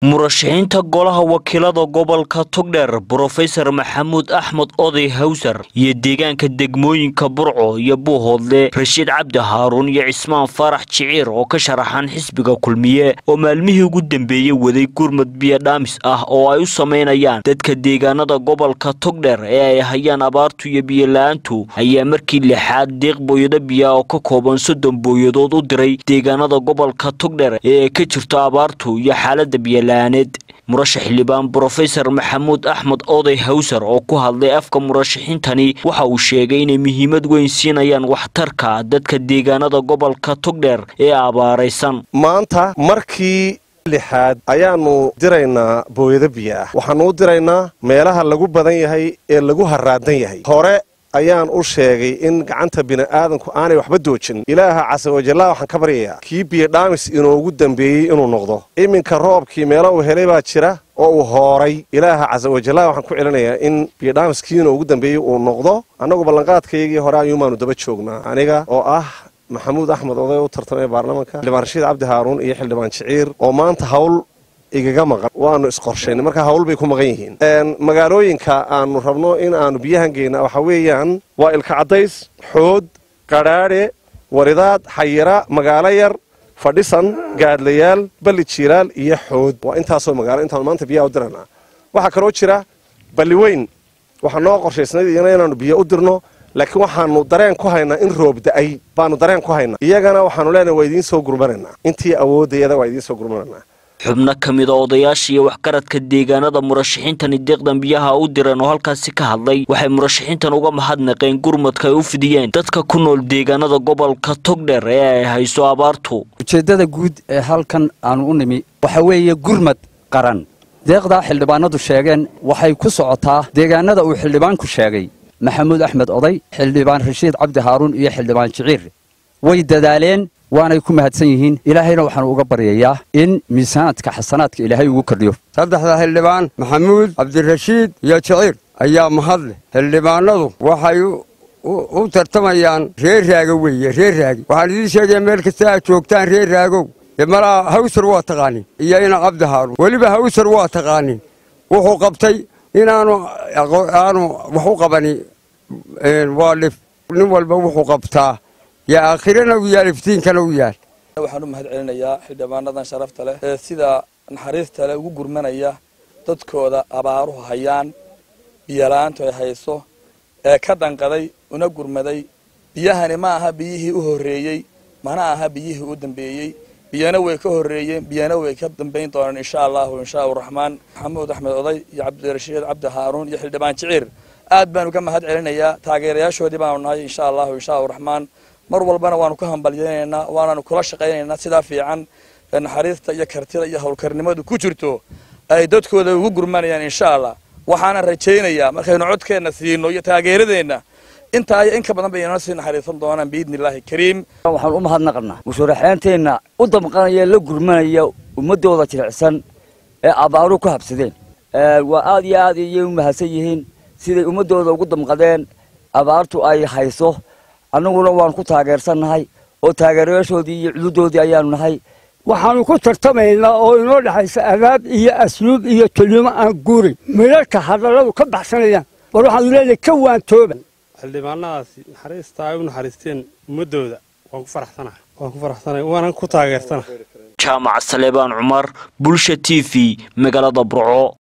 murashaxiinta golaha wakiilada gobolka togdheer brofesor maxamuud axmed oday hawsar iyo deegaanka degmooyinka burco iyo buuhoodle rashiid cabdi haaruun iyo cismaan faarax jiciir oo ka sharaxan xisbiga kulmiye oo maalmihii ugu dambeeyey waday gurmud biyodhaamis ah oo ay u samaynayaan dadka deegaanada gobolka togdheer ee ay hayaan abaartu iyo biyola-aantu ayaa markii lixaad deeq booyado biya oo ka kooban soddon booyadood u diray deegaanada gobolka togdheer ee ay ka jirto abaartu iyo xaalada biyola murashax xildhibaan brofesor maxamuud axmed oday hawsar oo ku hadlay afka murashaxiintani waxa uu sheegay inay muhiimad weyn siinayaan waxtarka dadka deegaanada gobolka togdheer ee abaaraysan maanta markii lixaad ayaanu diraynaa booyado biyo ah waxaanu u diraynaa meelaha lagu badan yahay ee lagu haraadan yahay hore ayaan u sheegay in gacanta bini'aadanku aanay waxba doojin ilaaha casawajallaa waxaan ka baryayaa kii biyodhaamis inoogu dambeeyey inuu noqdo iminka roobkii meelo uu helay baa jira oo uu hooray ilaaha casawajallaa waxaan ku celinayaa in biyodhaamis kii inoogu dambeeyey uu noqdo annagu ballanqaadkaygii hore ayuumaanu daba joognaa aniga oo ah maxamuud axmed oday u tartamaya baarlamaanka xildhibaan rashiid cabdi haaruun iyo xildhibaan jiciir oo maanta hawl igaga maqan waanu isqorshaynay marka hawl bay ku maqan yihiin magaalooyinka aanu rabno in aanu biyahan geyna waxaa weeyaan waa ilka caddays xood qadhaadhe waridaad xayira magaalo yar fadhisan gaadlayaal balli jiiraal iyo xood waa intaasoo magaalo intaanu maanta biyaha u diranaa waxaa kaloo jira balli weyn waxaa noo qorshaysnayd iyana inaanu biyo u dirno laakiin waxaanu dareen ku haynaa in roob da-ay baanu dareen ku haynaa iyagana waxaanu leenahay waa idiin soo gurmanaynaa intii awoodayada waa idiin soo gurmanaynaa xubno ka mid a odayaasha iyo waxgaradka deegaanada murashaxiintani deeqdan biyaha u direen oo halkaasi ka hadlay waxay murashaxiintan uga mahadnaqeen gurmadka ay u fidiyeen dadka ku nool deegaanada gobolka togdheer ee ay hayso abaartu ujeeddada guud ee halkan aanu u nimi waxa weeye gurmad qaran deeqdaa xildhibaanadu sheegeen waxay ku socotaa deegaanada uu xildhibaanku sheegay maxamuud axmed oday xildhibaan rashiid cabdi haaruun iyo xildhibaan jiciir way dadaaleen waanay ku mahadsan yihiin ilaahayna waxaanu uga baryayaa in miisaanaadka xasanaadka ilaahay ugu kordhiyo saddexda xildhibaan maxamuud cabdirashiid iyo jiciir ayaa mahad leh xildhibaanadu waxay u tartamayaan reer raago weeye reer raagi waxaan idiin sheegaya meel kasta aad joogtaan reer raagow malaa hawsar waa taqaanin iyo ina cabdi haaruun weliba hawsar waa taqaanin wuxuu qabtay inaanu aanu wax u qabani waa dhif nin walba wuxuu qabtaa yaa aakhirana u yaal iftiinkana u yaal waxaan u mahad celinayaa xildhibaanadan sharafta leh ee sida naxariista leh ugu gurmanaya dadkooda abaaruhu hayaan biyola'aantu ay hayso ee ka danqaday una gurmaday biyahani ma aha biyihii u horreeyey mana aha biyihii u dambeeyey biyana way ka horreeyeen biyana way ka dambayn doonaan insha allahu inshaa raxmaan maxamuud axmed oday iyo cabdirashiid cabdi haaruun iyo xildhibaan jiciir aad baanu ka mahad celinayaa taageerayaashoodii baanu nahay insha allahu inshaa raxmaan mar walbana waanu ka hambalyaynaynaa waananu kula shaqaynaynaa sidaa fiican naxariista iyo kartida iyo howlkarnimadu ku jirto ay dadkooda ugu gurmanayaan insha allah waxaana rajaynayaa markaynu codkeenna siino iyo taageeradeenna intaa iyo in ka badan bay inoo sii naxariisan doonaan biidni illaahi kariim waxaan u mahadnaqnaa musharaxeenteenna u damqanaya la gurmanaya ummadooda jilicsan ee abaaruhu ku habsadeen waa aad iyo aad iyay u mahadsan yihiin siday ummadooda ugu damqadeen abaartu ay hayso annaguna waanu ku taageersannahay oo taageerayaashoodii iyo cududoodii ayaanu nahay waxaanu ku tartamaynaa oo inoo dhexaysa adaab iyo asluub iyo kelimo aan guurin midharka hadalladu ka baxsanayaan war waxaanu leenahay ka waantooba xildhibaanadaasi naxariista ay u naxariisteen ummadooda waan ku faraxsanahay waan ku faraxsanahay waanan ku taageersanahay jaamac saleebaan cumar bulsha t v magaalada burco